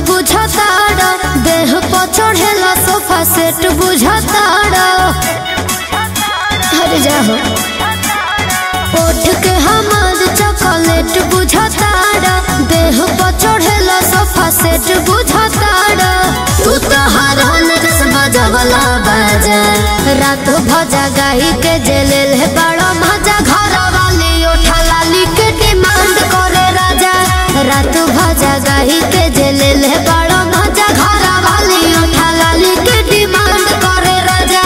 बुझताड़ देह पर चढ़ेला सोफा सेट बुझताड़ हर जाहो ओठ के हमार चॉकलेट बुझताड़ देह पर चढ़ेला सोफा सेट बुझताड़ तू तो हर नरस बजवला बाजा रात भजा गाई के जेले ले बड़ा मजा घर वाली उठा लाली के डिमांड करे राजा रात भजा गाई के जेले ले बड़ा मजा घर वाली उठा लाली के डिमांड करे राजा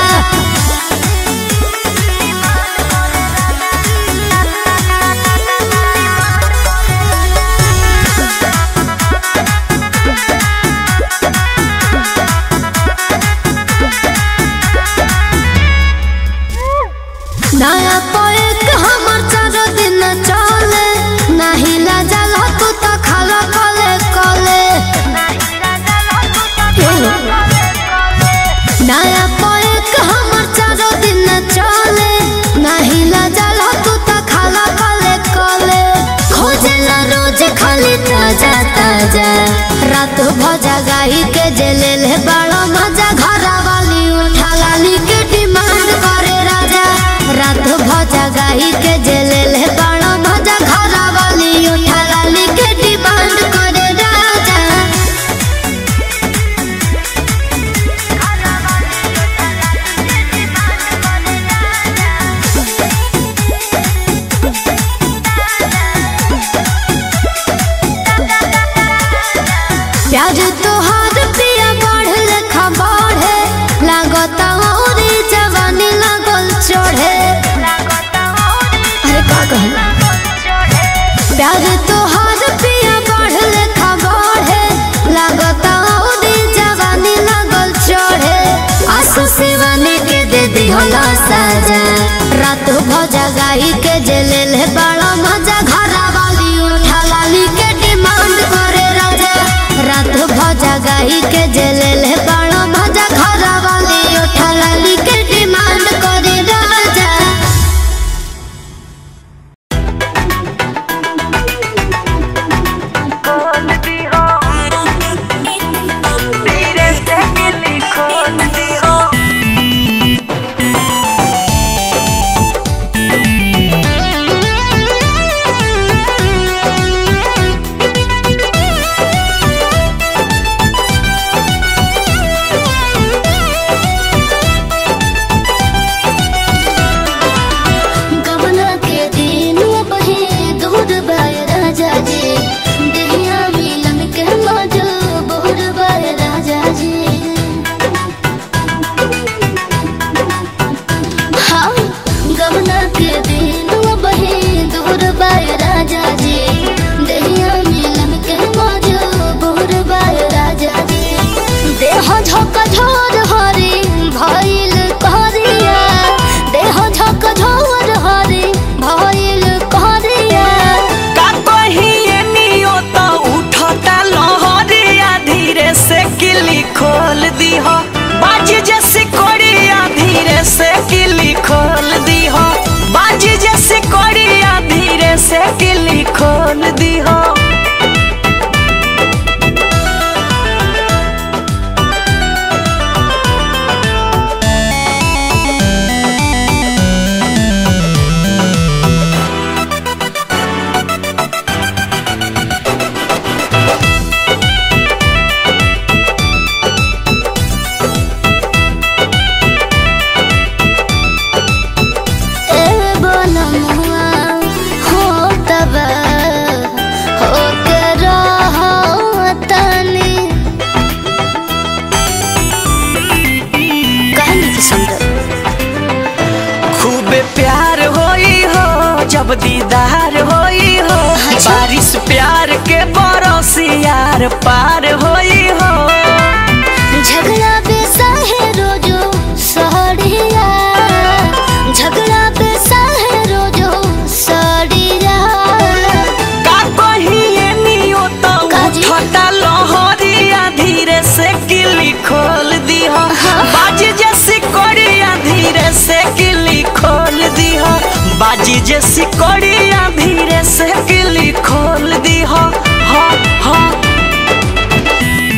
नया पोएक हमर चारो दिन चले नाही लाजल तू तो खाला कले कले नया पोएक हमर चारो दिन चले नाही लाजल तू तो खाला कले कले खोजला रोज खाली ताजा ताजा रात भजा गाई के जेले ले बड़ा मजा घरा वाली उठा लाली के डिमांड करे राजा रात भजा गाई के जेले ले बड़ा मजा घरा वाली उठा लाली के डिमांड करे राजा प्यार तोहार पिया बढ़ लेखा बढ़े लागता औरी जवानी लागल चढ़े अरे का कहल प्यार तोहार पिया बढ़ लेखा बढ़े लागता औरी जवानी लागल चढ़े आसू शिवानी के दे दिहला साजा रात भजा गाई के जेले ले बड़ा मजा घरा वाली उठा लाली के डिमांड करे राजा रात भजा गाई के जेले ले बड़ा मजा घरा वाली उठा लाली के डिमांड करे राजा खोल दी हो धीरे से गिली खोल दी हो गबना के दिन बहे दूर बाय राजा जी देहिया मिलन के मजो बोर बाय राजा जी हाँ गबना के दिन बहे दूर बाय राजा जी देहिया मिलन के मजो बोर बाय राजा जी देह झक झोर हरी भइल कहरिया देह झक झोर हरी भइल कहरिया का कहिए नियो तो उठता लहरिया धीरे से किली खोल दी हो बाज जैसे कोड़िया धीरे से किली खोल दी हो बाज जैसे कोड़िया धीरे से किली खोल दी हो ए बनमुआ हो तब हो के रहो तनी कहनी की सुंदर खूबे प्यार होई हो जब दीदार होई हो अच्छा। बारिश प्यार के बरसियार पार होई हो झगड़ा बेसा है रोजो सहरिया झगड़ा बेसा है रोजो सहरिया का कहिए नियो तो काजी? उठता लहरिया धीरे से किली खोल दी हो बाज जैसी कोड़िया धीरे से किली खोल दी हो बाजी जैसी कोड़िया धीरे से किली खोल दी हो हो हो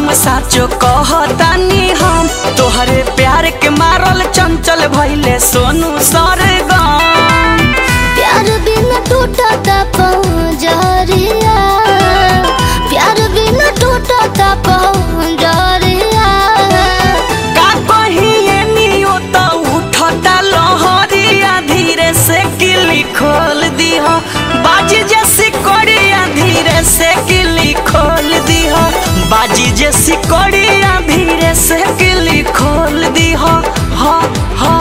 सनम साचो कहतानी हम तोहरे प्यार के मारल चंचल भइले सोनू सरगम प्यार बिना टूटता पंजरिया प्यार बिना टूटता पंजरिया का कहिए नियो त उठता लहरिया धीरे से किली खोल दीह बाजी जैसी कोड़िया धीरे से किली खोल दीह बाजी जैसी कोड़िया धीरे से किली खोल दीह हा हा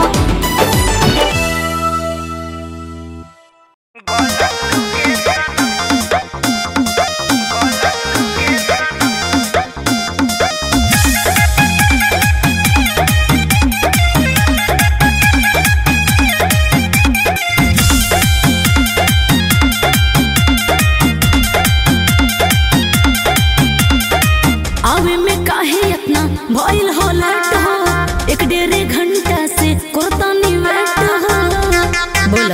आवे में काहे इतना भइल हो लेट हो एक डेढ़ घंटा से कोतानी वेट हो बोलो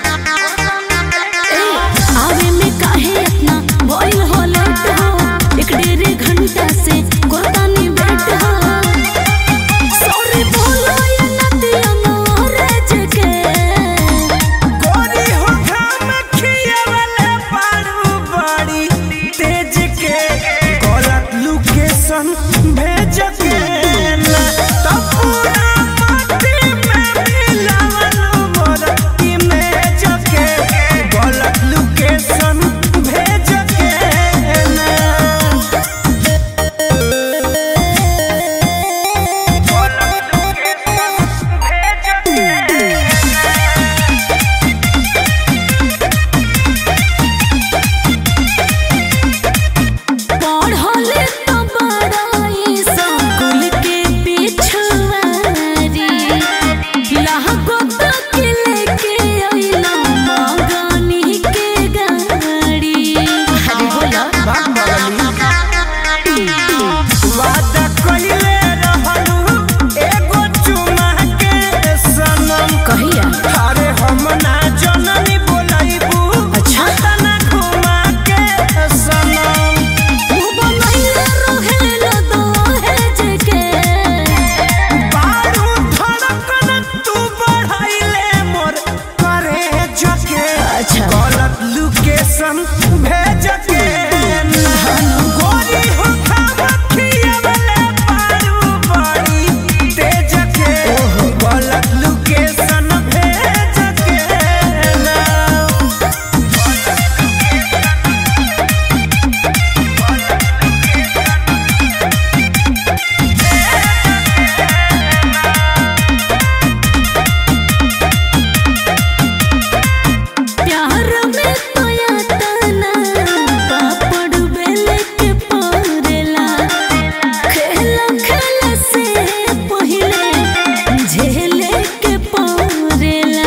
ए आवे में काहे इतना भइल हो लेट हो एक डेढ़ घंटा से कोतानी वेट हो सॉरी बोलो ये नदिया मोरे जके गोरी हो घाम खियावले पारू बड़ी तेज के गलत लोकेशन भेज के ना त पूरा माटी में मिलावल मोर इमेज के गलत लोकेशन भेज के ना गलत लोकेशन भेज के पढ़ले तो बड़ाई स्कूल के पिछवारी लहको तक लेके अइला मगनी के गाड़ी अरे बोला वादा कइले रहलू एगो चुमा के सनम कहिया अरे हम ना जननी बोलाइबू अच्छा। तना घुमा के सनम तू बनैले रहेला दहेज के बारू धड़कन तू बढ़ाइले मोर करे जके अच्छा। गलत लोकेशन भेज के गोरी हो खावखियावले पारू बड़ी तेज के गलत लोकेशन भेज के ना प्यार में तो या तना पापड़ बेले के परेला खेला खेला से पहिले झेले के परेला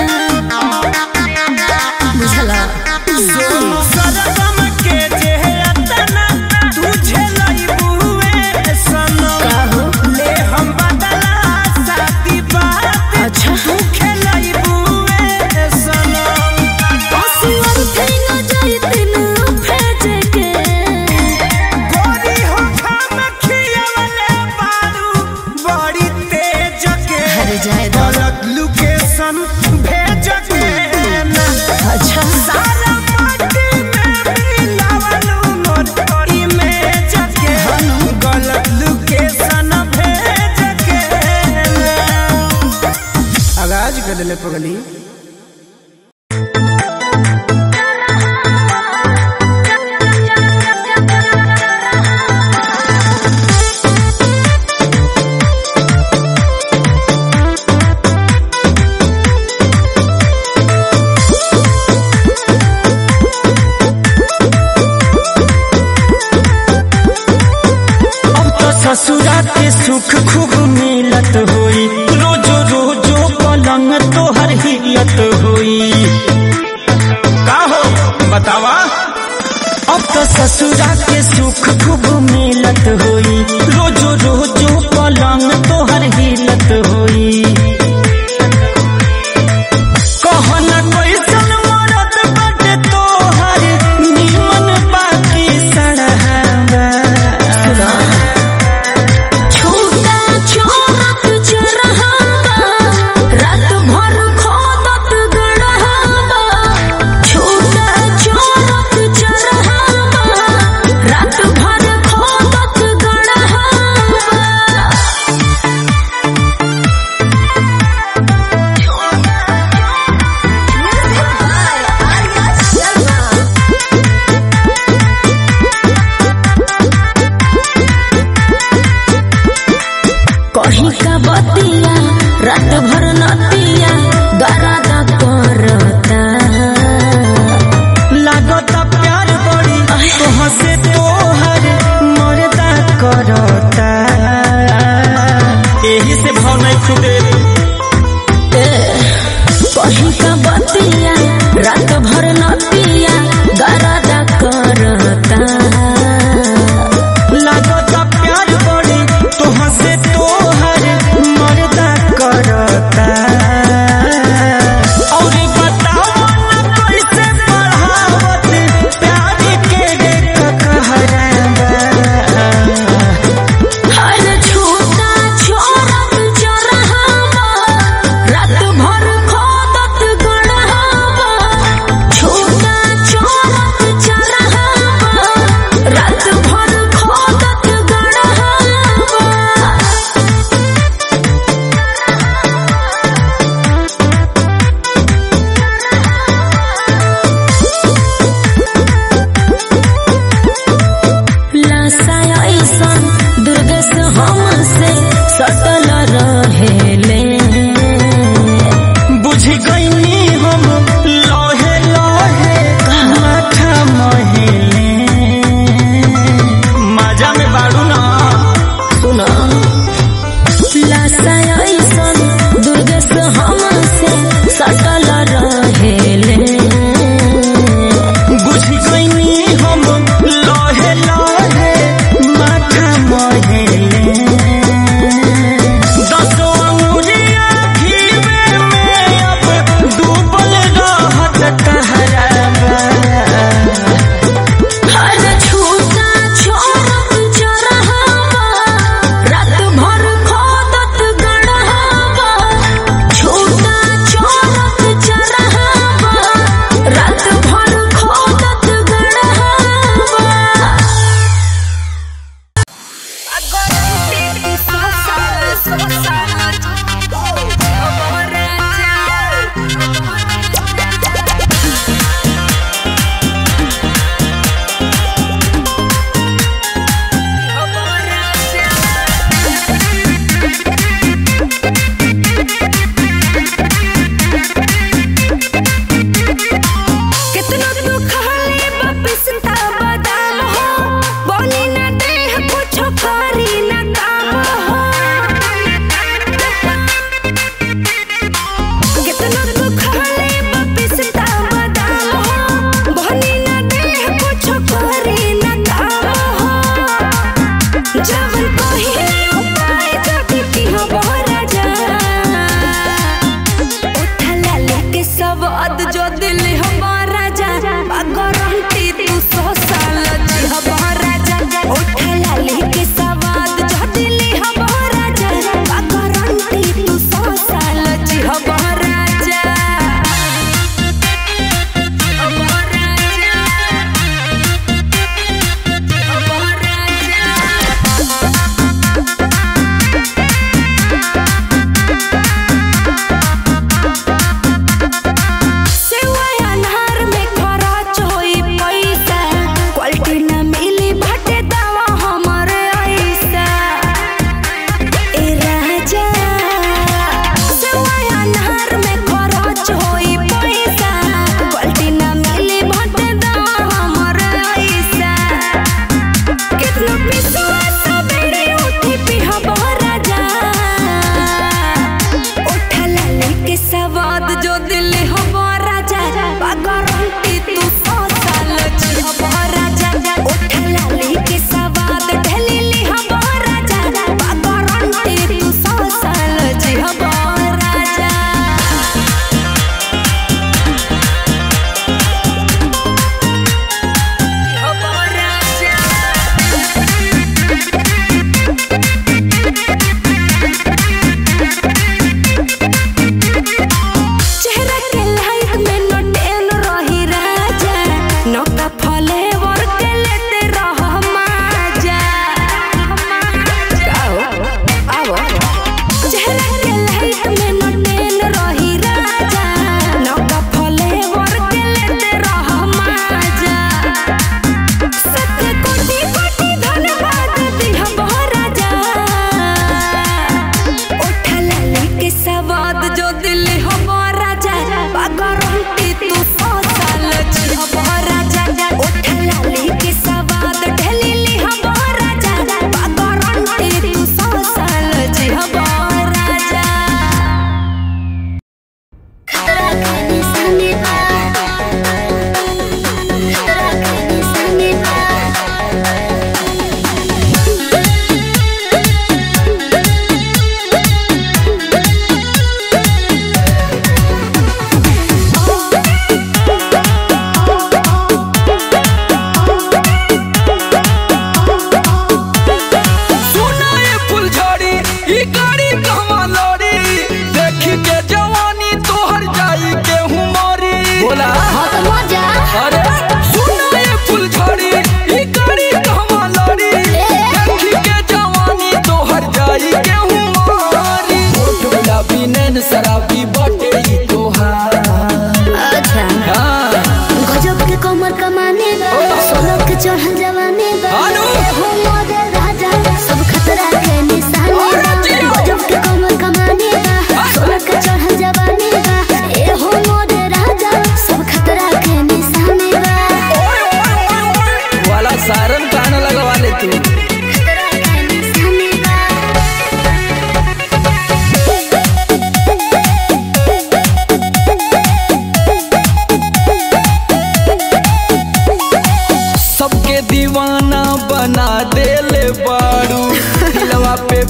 बुझला सोनू सरगम के जे अतना तुझे लइबुए सनम काहो? ले हम बदला साथी बात अच्छा। तू खेलइबुए सनम आसुअर थे न जाइत न भेज के गोरी हो खाम खियावले बारू बड़ी तेज के अरे जाए दो। गलत लोकेशन भेज के ना अच्छा सारा माटी में मिलावलू मोर इमेज के गलत लोकेशन भेज के आगाज कर ले पगली अब तो ससुरा के सुख खूब मिलत होई रोजो रोजो पलंग तोहर हिलत होई का हो बतावा अब तो ससुरा के सुख खूब मिलत होई रोजो रोजो पलंग तोहर हिलत होई कहना कैसन मरद बाटे तोहर निमन बाकी सड़हावा कहीं का बतिया रात भर नतिया गरादा करता लागता प्यार बड़ी तोह से तोहर मरदा करता एही से भाव नहीं खुदे कहीं का बतिया रात भर नतिया गरादा करता लागता प्यार बड़ी तोह से तोहर मरदा करता और बताओ ना कैसे बढ़ावत प्यार के रे कहरबा हर छोटा छोरत चरहावा रात भर खोदत गड़हावा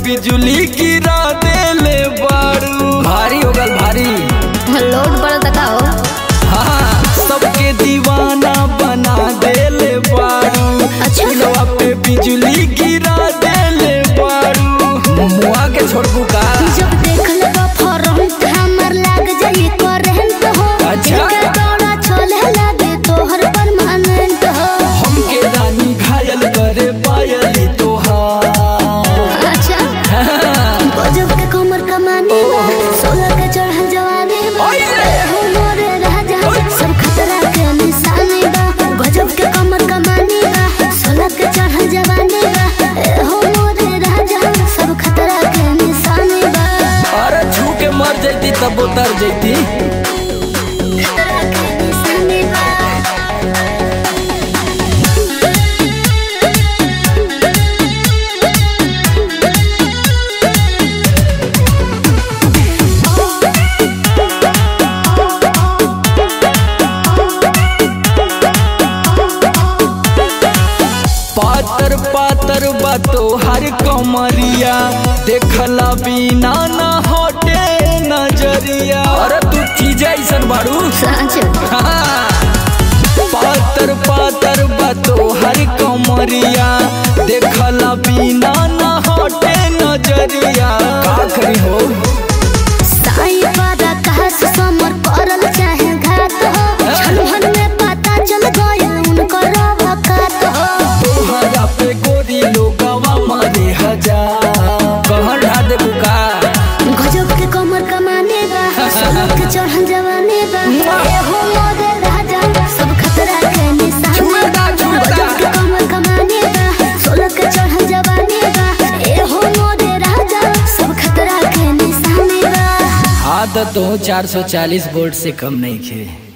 बिजली गिरा देले बारू भारी हो गल भारी लोड पड़ता का हो हाँ सबके दीवाना बना देले बारू अच्छा। दिलवा पे बिजली गिरा देले बारू मुआ के छोड़बू का जब देख लेबा फरंट हमर लाग जाई करंट हो अच्छा। इनके दौड़ा छोले लागे तोहर परमानेंट हो हमके रानी घायल करे पायली तोहार अच्छा गजब के कमर कमानी बा सोलह के चढ़ल जवानी बा हो मोरे राजा सब खतरा के निशानी बा गजब के कमर कमानी बा सोलह के चढ़ल जवानी बा हो मोरे राजा सब खतरा के निशानी बा अरे छू के मर जैती तब उतर जैती खतरा के निशानी बा पातर पातर बातो हर कमरिया देखला बिना ना हटे नजरिया अरे तू चीज ऐसन बारू सच हाँ। पातर पातर बातो हर कमरिया देखला बिना ना हटे नजरिया का करी हो साई पादा कहस समर करल चाहे घात हो छलहन में पता चल गया उनकर वकात हो तोहरा पे गोरी लोगवा मारे हजार कहर ढा दे बुका गजब के कमर कमाने बा सोलह के चढ़ल जवाने बा ए हो मोरे राजा सब खतरा के निशाने छुएता, बा छुएता। गजब के कमर कमाने बा सोलह के चढ़ल जवाने बा ए हो मोरे राजा सब खतरा के निशाने बा आदत हो 440 वोल्ट से कम नहीं खे